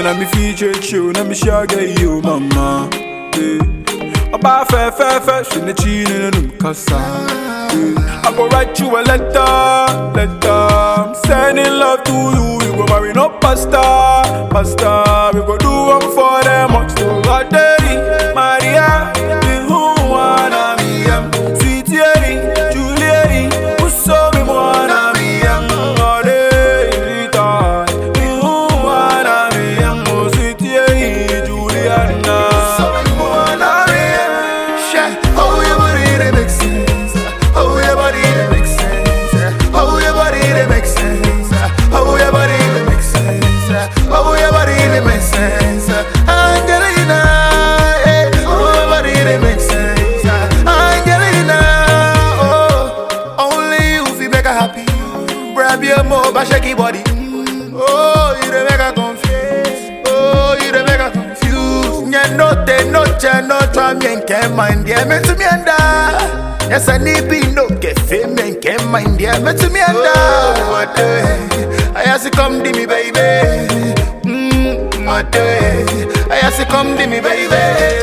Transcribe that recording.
let me feature you, let me sugar you, mama. Yeah. About fair, fair, fair, she the chin in them casa. Yeah. I go write you a letter, letter. I'm sending love to you. We go marry no pasta, pasta. We go do one for them, much to God, daddy, Maria. The who wanna me, um, sweet Yeri, Juliet, who saw me wanna me, um, all day, Rita. The who wanna me, um, oh, sweet Yeri, Juliana. Wanna me, um, Shit, oh your body they make sense. Oh your body they make sense. Oh your body they make sense. Oh your body they make sense. Oh your body they make sense. Angelina, eh. Oh your body they make sense. Angelina, oh only you feel make her happy. Grab your more, but shake your body. Mm, Oh, you dey make her confused. Oh, you dey make her confused. Nye note, noche, no try me and can't mind yeah, me to me and Yes, I need be no get fame and can't mind yeah, me to me and oh, what the I ask you come to me, baby. Mm, what the I ask you come to me, baby.